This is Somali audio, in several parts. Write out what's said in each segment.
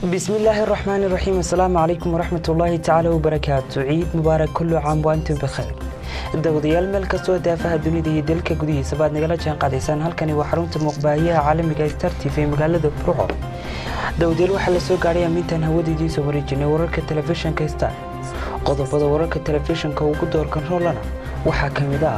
bismillaahi raxmaani raxiim assalaamu calaykum waraxmatullaahi tacaala wabarakaatu ciid mubaarak kullu caam waantum bikhayr dawadayaal meel kastoo daafaha dunida iyo dalka gudihiisa baad nagala jaan qaadaysaan halkani waa xarunta muuqbaahiyaha caalamiga star t v magaalada burco dawadayaal waxaa la soo gaadhay ammiintaan hawadiidiisa wareejinay wararka telefishinka star qodobada wararka telefishinka ugu doorkan roolana waxaa ka mid ah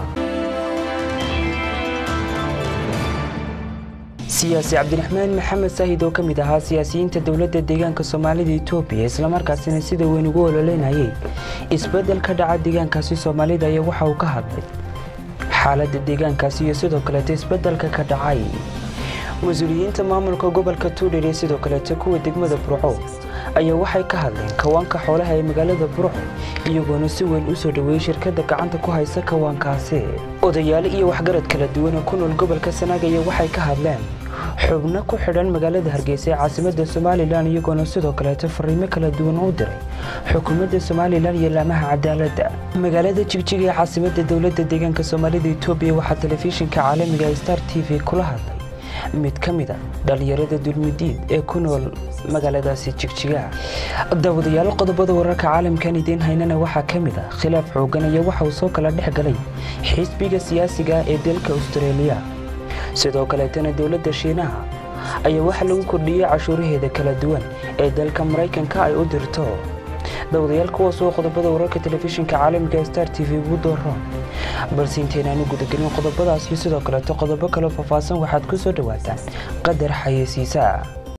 siyaasi cabdiraxmaan maxamed saahid oo ka mid ahaa siyaasiyiinta dowladda deegaanka soomaalida etoobiya islamarkaasina sida weyn ugu ololeynayay isbeddel ka dhaca deegaankaasi soomaalida ayaa waxa uu ka hadlay xaaladda deegaankaasi iyo sidoo kaleeto isbeddelka ka dhacay mas-uuliyiinta maamulka gobolka tuudhir iyo sidoo kaleeto kuwa degmada burco ayaa waxay ka hadleen kawaanka xoolaha ee magaalada burco iyagoona si weyn u soo dhoweeyey shirkadda gacanta ku haysa kawaankaasi odayaalo iyo waxgarad kala duwan oo ku nool gobolka sanaag ayaa waxay ka hadleen xubno ku xidhan magaalada hargeysa ee caasimadda somalilan iyagoona sidoo kaleeto fariimo kala duwan u diray xukuumadda somalilan iyo laamaha cadaaladda magaalada jigjiga ee caasimadda dowladda deegaanka soomaalida etoobiya waxaa telefishinka caalamiga star t v kula hadlay mid ka mid a dhallinyarada dulmidiid ee ku nool magaaladaasi jigjiga dawadayaal qodobada wararka caalamkan idiin haynana waxaa ka mid a khilaaf xoogan ayaa waxa uu soo kala dhex galay xisbiga siyaasiga ee dalka austareeliya sidoo kaleetana dowladda shiinaha ayaa waxaa lagu kordhiyey cashuuraheeda kala duwan ee dalka maraykanka ay u dirto dawadayaal kuwaas oo qodobada wararka telefishinka caalamiga star t v ugu dooro balse intaynaanu gudagelin qodobadaas iyo sidoo kaleeto qodobo kaleo faahfaahsan waxaad ku soo dhowaataan qadar xayeysiisaa